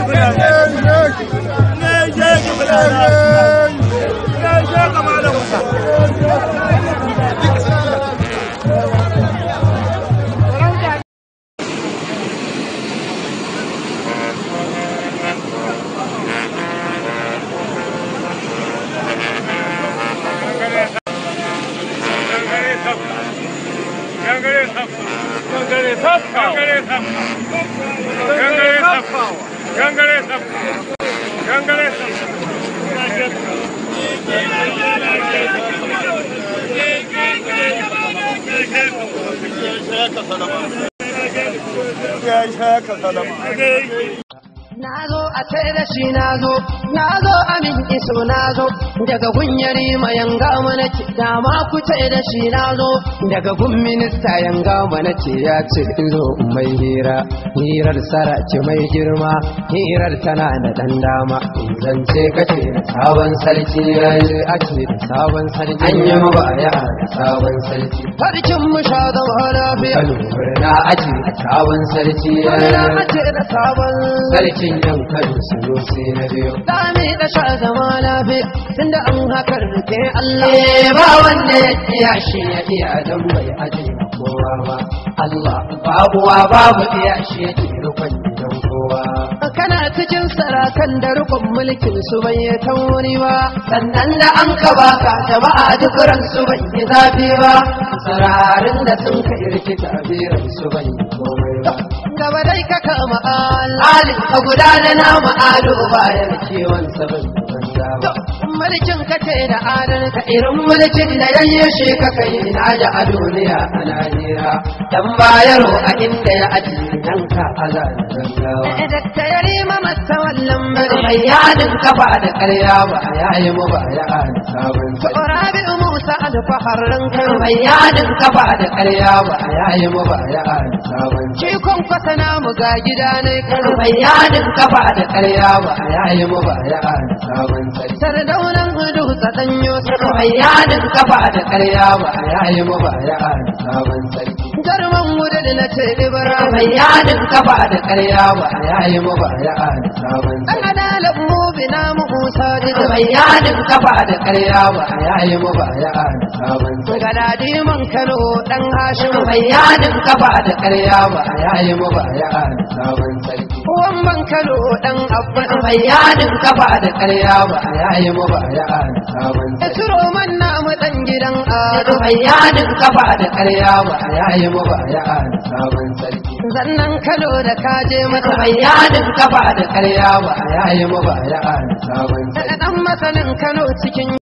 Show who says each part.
Speaker 1: Na zo a sai da shi na zo, na zo amin iso na zo, daga gunyari ma yanga mana ce, dama ku ce da shi na zo, daga gun minista yanga mana ce ya ce in zo in mai hira, hirar sara ce mai girma, hirar tana da ɗan dama, zance kace da sabon sarki ya yi a ce da sabon sarki, an yi mabaya da sabon sarki. Sarkin mu sha zama lafiya, na aji da sabon sarki ya yi da sabon sarkin yan kano su zo sai na biyo. Sami da sha zama lafiya tunda an hakar da ke Allah. Eh ba wanda ya iya shi ya iya don bai aje ma kowa ba. Allah babuwa babu iya shi ya ke rukun gidan kowa. Kana cikin sarakan da rukun mulkin su bai yi tauri ba. Sannan da an ka baka jama'a duk ran su bai yi zafi ba. Sararin da sun kai rikita biran su bai yi komai ba. Gaba dai ka kama al'alin ka guda da nama ado bayan kiwon sabon banza ba. Mulkin ka ce da adon ka irin mulkin da ya yi shi ka kai ina da a duniya a Najeriya. Dan bayaro a inda ya aji dan ka aza da gangawa. Dakta ya rima masa wallan bari. Mai yadin kafa da karya ba a yayi mu ba ya ana sabon sai. Rabi Musa alfaharin kai. Mai yadin kafa da karya ba a yayi mu ba ya ana sabon sai. Shi kun kwasa namu ga gida ne kan. Mai yadin kafa da karya ba a yayi mu ba ya ana sabon sai. Sardaunan hudu tsadanyo sarki. Mai yadin kafa da karya ba a yayi mu ba ya ana sabon sai. Garman wuda da na ce ibra. Mai yadin kafa da karya ba a yayi mu ba ya ana sabon sai. An adalan mu bina mu Musa da mai yadin kafa da karya ba a yayi mu ba ya ana sabon sai. Galadi man Kano dan Hashim. Mai yadin kafa da karya ba a yayi mu ba ya ana sabon sai. Wamban Kano dan Abba. Mai yadin kafa da karya ba a yayi mu ba ya ana sabon sai. Turo man namu dan gidan Ado. Mai yadin kafa da karya ba a yayi mu ba ya ana sabon sarki. Zannan Kano da kaje masa. Mai yadin kafa da karya ba a yayi mu ba ya ana sabon sarki. Dan masanin Kano cikin